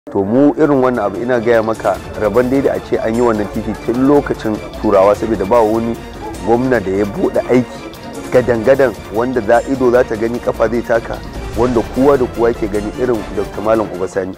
to mu irin wannan abu ina gaya maka rabon dai da a ce an yi wannan titi tun lokacin turawa saboda ba wani gwamna da ya buɗe aiki gadan-gadan wanda za ido za ta gani kafa zai taka wanda kowa da kowa ke gani irin dr malam obasani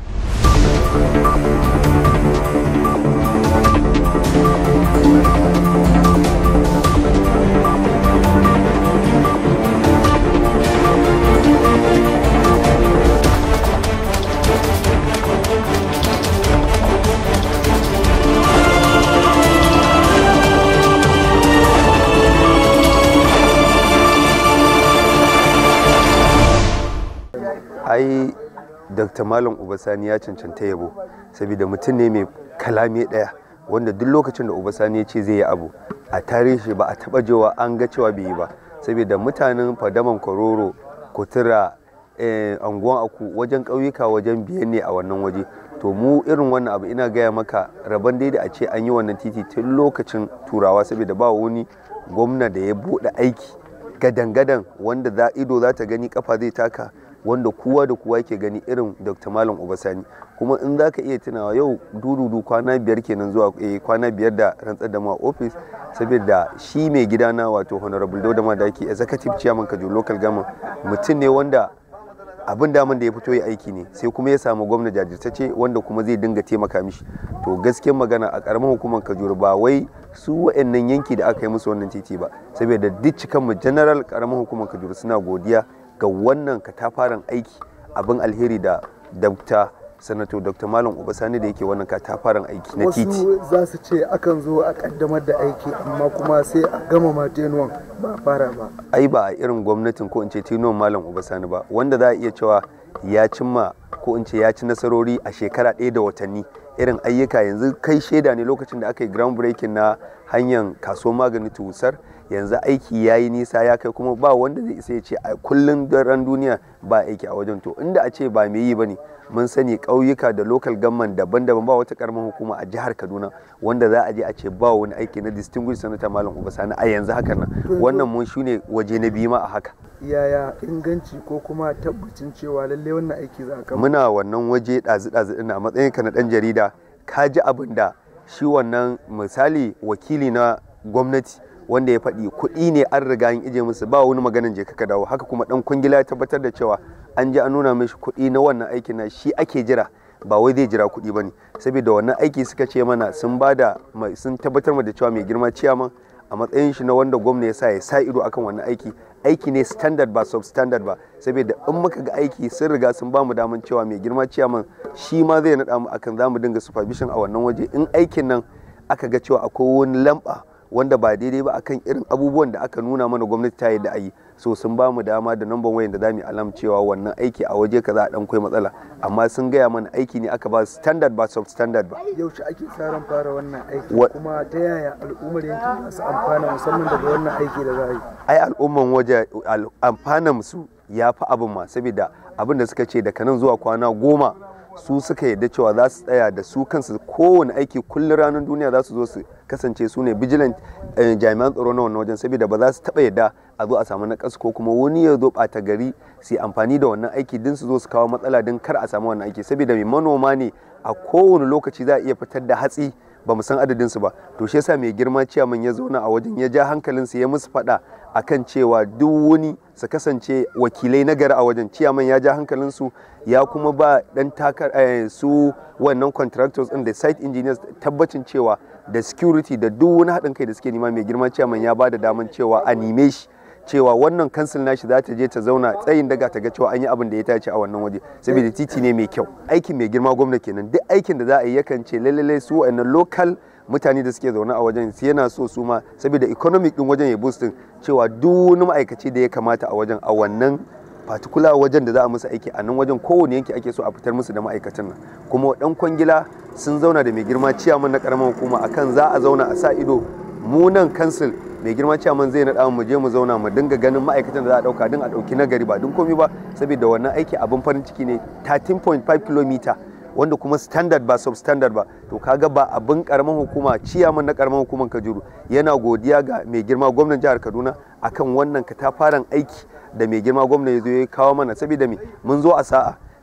ai dr malam obasani ya cancanta yabo saboda mutum ne mai kalame ɗaya wanda duk lokacin da obasani ya ce zai yi abu a tarihi ba a taba jewa an ga cewa bai yi ba saboda mutanen fadaman kororo kutura anguwan aku wajen ƙauyuka wajen biyan ne a wannan waje to mu irin wannan abu ina gaya maka rabon dai da a ce an yi wannan titi tun lokacin turawa saboda ba wani gwamna da ya buɗe aiki gadan-gadan wanda za ido za ta gani kafa zai taka wanda kowa da kowa ke gani irin dr malam obasani kuma in za ka iya tunawa yau dududu kwana biyar kenan zuwa kwana biyar da rantsar da ma ofis saboda shi mai gidana wato honorable dauda madaki executive chairman kajo local government mutum ne wanda abin daman da ya fito ya aiki ne sai kuma ya samu gwamna jajirtacce wanda kuma zai dinga taimaka mishi to gaskiyar magana a karamar hukumar kajuru ba wai su wa'annan yanki da aka yi musu wannan titi ba saboda duk cikanmu general karamar hukumar kajuru suna godiya ga wannan katafaren aiki abin alheri da dr sanato dr malam obasani da yake wannan katafaren aiki na titi wasu za su ce akan zo a kaddamar da aiki amma kuma sai a gama matenuwan ba a fara ba ai ba a irin gwamnatin ko in ce tinuwan malam obasani ba wanda za a iya cewa ya cimma ko in ce ya ci nasarori a shekara ɗaya da watanni irin ayyuka yanzu kai shaida ne lokacin da aka yi ground breaking na hanyar kasuwar magani tusar yanzu aiki ya yi nisa ya kai kuma ba wanda zai isa ya ce a kullum daren duniya ba aiki a wajen to inda a ce ba mai yi ba ne mun sani ƙauyuka da local government daban-daban ba wata karamar hukuma a jihar kaduna wanda za a je a ce ba wani aiki na distinguished senator malam obasani a yanzu haka nan wannan mun shine waje na biyu ma a haka yaya inganci ko kuma tabbacin cewa lalle wannan aiki za a muna wannan waje ɗazu-ɗazu ɗin a matsayin ka na ɗan jarida ka ji abin da shi wannan misali wakili na gwamnati wanda ya faɗi kuɗi ne an riga an ije musu ba wani maganin je ka dawo haka kuma ɗan kwangila ya tabbatar da cewa an ji an nuna mishi kuɗi na wannan aikin na shi ake jira ba wai zai jira kuɗi ba ne saboda wannan aiki suka ce mana sun ba da sun tabbatar da cewa mai girma ciyaman a matsayin shi na wanda gwamna ya sa ya sa ido akan wannan aiki aiki ne standard ba substandard ba saboda in muka ga aiki sun riga sun ba mu daman cewa mai girma ciyaman shi ma zai naɗa mu akan za mu dinga supervision a wannan waje in aikin nan aka ga cewa akwai wani lamba wanda ba daidai ba akan irin abubuwan da aka nuna mana gwamnati ta yadda a yi so sun ba mu dama da namban wayan da za mu alam cewa wannan aiki a waje kaza a dan kai matsala amma sun gaya mana aiki ne aka ba standard ba substandard ba yaushe ake tsarin fara wannan aiki kuma ta yaya al'ummar yankin su amfana musamman daga wannan aiki da za a yi ai al'umman waje amfanan su ya fi abin ma saboda abin da suka ce daga nan zuwa kwana goma su suka yadda cewa za su tsaya da su kansu kowane aiki kullum ranar duniya za su zo su kasance su ne vigilant jami'an tsaro na wannan wajen saboda ba za su taba yadda a zo a samu na ko kuma wani ya zo ɓata gari su amfani da wannan aiki din su zo su kawo matsala din kar a samu wannan aiki saboda mai manoma ne a kowane lokaci za a iya fitar da hatsi ba mu san adadin su ba to shi yasa mai girma ciyaman ya zauna a wajen ya ja hankalin su ya musu faɗa akan cewa duk wani su kasance wakilai na gari a wajen ciyaman ya ja hankalin su ya kuma ba dan takar su wannan contractors din da site engineers tabbacin cewa da security da duk wani haɗin kai da suke nema mai girma ciyaman ya ba da daman cewa a nime shi cewa wannan kansil nashi za ta je ta zauna tsayin daga ta ga cewa an yi abin da ya tace a wannan waje saboda titi ne mai kyau aikin mai girma gwamna kenan duk aikin da za a yi yakan ce lalle su wa'annan local mutane da suke zaune a wajen su yana so su ma saboda economic din wajen ya boostin cewa duk wani ma'aikaci da ya kamata a wajen a wannan particular wajen da za a musu aiki a nan wajen kowane yanki ake so a fitar musu da ma'aikatan nan kuma dan kwangila sun zauna da mai girma ciyaman na karamar hukuma akan za a zauna a sa ido mu nan kansil mai girma ciyaman zai naɗa mu je mu zauna mu dinga ganin ma'aikatan da za a ɗauka din a ɗauki nagari ba din komi ba saboda wannan aiki abin farin ciki ne 13.5 km wanda kuma standard ba substandard ba to kaga ba abin karamin hukuma ciyaman na karamin hukumar kajuru yana godiya ga mai girma gwamnan jihar kaduna akan wannan katafaren aiki da mai girma gwamna ya zo ya kawo mana saboda me mun zo a sa'a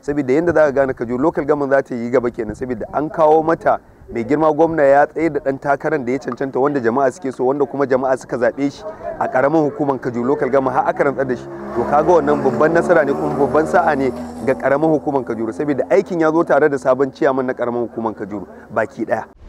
saboda yadda za ka gane kajuru local government za ta yi gaba kenan saboda an kawo mata mai girma gwamna ya tsaye da dan takarar da ya cancanta wanda jama'a suke so wanda kuma jama'a suka zaɓe shi a ƙaramin hukumar kajuru local government har aka rantsar da shi to kaga wannan babban nasara ne kuma babban sa'a ne ga ƙaramin hukumar kajuru saboda aikin ya zo tare da sabon ciyaman na ƙaramin hukumar kajuru baki ɗaya